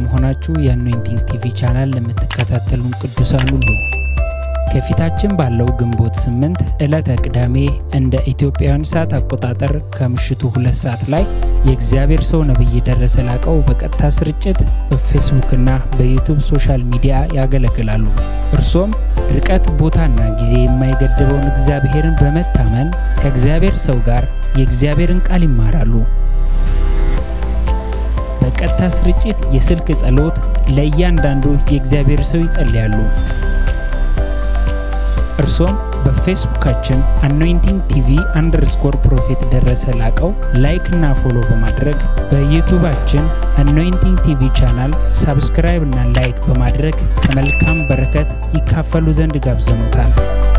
ሆናችሁ የአኖይንቲንግ ቲቪ ቻናል ለምትከታተሉን ቅዱሳን ሁሉ ከፊታችን ባለው ግንቦት ስምንት ዕለተ ቅዳሜ እንደ ኢትዮጵያውያን ሰዓት አቆጣጠር ከምሽቱ ሁለት ሰዓት ላይ የእግዚአብሔር ሰው ነቢይ ደረሰ ላቀው በቀጥታ ስርጭት በፌስቡክና በዩቱብ ሶሻል ሚዲያ ያገለግላሉ። እርሶም ርቀት፣ ቦታና ጊዜ የማይገድበውን እግዚአብሔርን በመታመን ከእግዚአብሔር ሰው ጋር የእግዚአብሔርን ቃል ይማራሉ። በቀጥታ ስርጭት የስልክ ጸሎት ለእያንዳንዱ የእግዚአብሔር ሰው ይጸልያሉ። እርሶም በፌስቡካችን አኖይንቲንግ ቲቪ አንደርስኮር ፕሮፌት ደረሰ ላቀው ላይክ እና ፎሎ በማድረግ በዩቱባችን አኖይንቲንግ ቲቪ ቻናል ሳብስክራይብ እና ላይክ በማድረግ ከመልካም በረከት ይካፈሉ ዘንድ ጋብዘኖታል።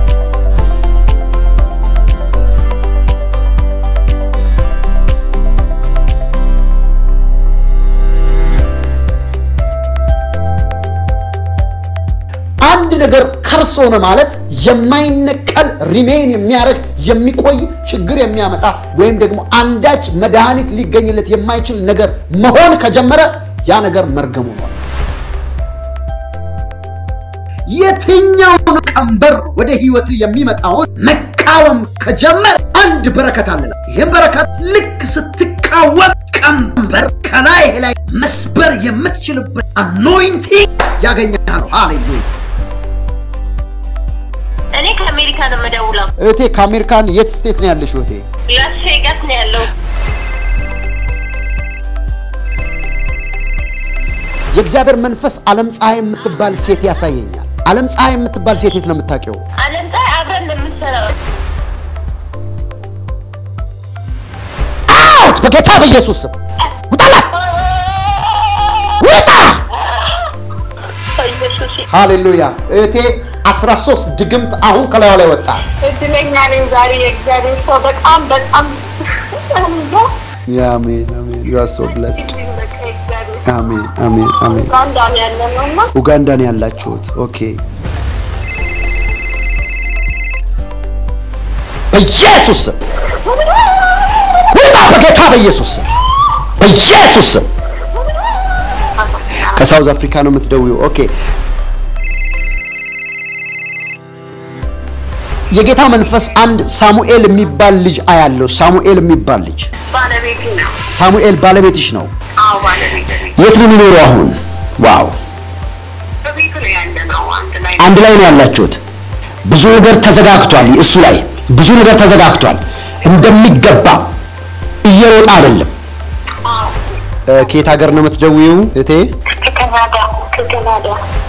አንድ ነገር ከርስ ሆነ ማለት የማይነቀል ሪሜን የሚያደርግ የሚቆይ ችግር የሚያመጣ ወይም ደግሞ አንዳች መድኃኒት ሊገኝለት የማይችል ነገር መሆን ከጀመረ ያ ነገር መርገሙ ነው። የትኛውን ቀንበር ወደ ህይወት የሚመጣውን መቃወም ከጀመር አንድ በረከት አለ። ይህም በረከት ልክ ስትቃወም ቀንበር ከላይ ላይ መስበር የምትችልበት አኖይንቲንግ ያገኛል። ሃሌሉያ። እኔ ከአሜሪካ ነው የምደውለው። እህቴ ከአሜሪካን የት ስቴት ነው ያለሽ እህቴ? ላስ ቬጋስ ነው ያለው። የእግዚአብሔር መንፈስ ዓለም ፀሐይ የምትባል ሴት ያሳየኛል። ዓለም ፀሐይ የምትባል ሴት የት ነው የምታውቂው? አለም ፀሐይ አብረን ነው የምንሰራው። አውት በጌታ በኢየሱስ ስም ውጣላት፣ ውጣ! ኢየሱስ ሃሌሉያ እህቴ 13 ድግምት አሁን ከላዩ ላይ ወጣ። እድለኛ ነኝ ዛሬ የእግዚአብሔር ሰው በጣም በጣም እንጃ። አሜን አሜን። ዩ አር ሶ ብለስድ። በቃ የእግዚአብሔር አሜን አሜን አሜን። ኡጋንዳ ነው ያለ ነው እና ኡጋንዳ ነው ያላችሁት? ኦኬ። በኢየሱስ ስም ውጣ! በጌታ በኢየሱስ ስም በኢየሱስ ስም። ከሳውዝ አፍሪካ ነው የምትደውዩ? ኦኬ። የጌታ መንፈስ አንድ ሳሙኤል የሚባል ልጅ አያለው። ሳሙኤል የሚባል ልጅ ባለቤቴ ነው። ሳሙኤል ባለቤትሽ ነው። አዎ ባለቤቴ ነው። የት ነው የሚኖረው አሁን? ዋው በቤቱ ነው ያለ ነው። አንድ ላይ አንድ ላይ ነው ያላችሁት። ብዙ ነገር ተዘጋግቷል። እሱ ላይ ብዙ ነገር ተዘጋግቷል። እንደሚገባ እየሮጠ አይደለም። አዎ እ፣ ከየት ሀገር ነው የምትደውይው እቴ? ከካናዳ ከካናዳ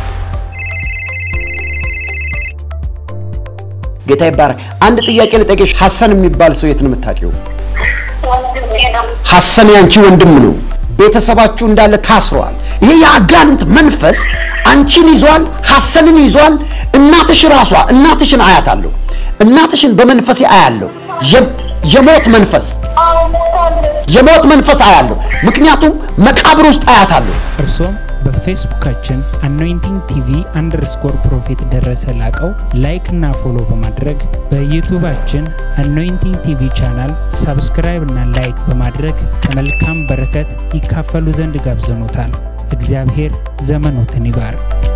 ጌታ ይባረክ። አንድ ጥያቄ ልጠይቅሽ። ሐሰን የሚባል ሰው የት ነው የምታውቂው? ወንድሜ ነው። ሐሰን ያንቺ ወንድም ነው። ቤተሰባችሁ እንዳለ ታስረዋል። ይሄ የአጋንንት መንፈስ አንቺን ይዟል፣ ሐሰንን ይዟል። እናትሽ ራሷ እናትሽን አያታለሁ። እናትሽን በመንፈሴ አያለሁ። የ- የሞት መንፈስ አዎ ሞታለች። የሞት መንፈስ አያለሁ። ምክንያቱም መቃብር ውስጥ አያታለሁ። እርሶም በፌስቡካችን አኖይንቲንግ ቲቪ አንደርስኮር ፕሮፌት ደረሰ ላቀው ላይክ እና ፎሎ በማድረግ በዩቱባችን አኖይንቲንግ ቲቪ ቻናል ሳብስክራይብ እና ላይክ በማድረግ ከመልካም በረከት ይካፈሉ ዘንድ ጋብዘኖታል። እግዚአብሔር ዘመኖትን ይባርክ።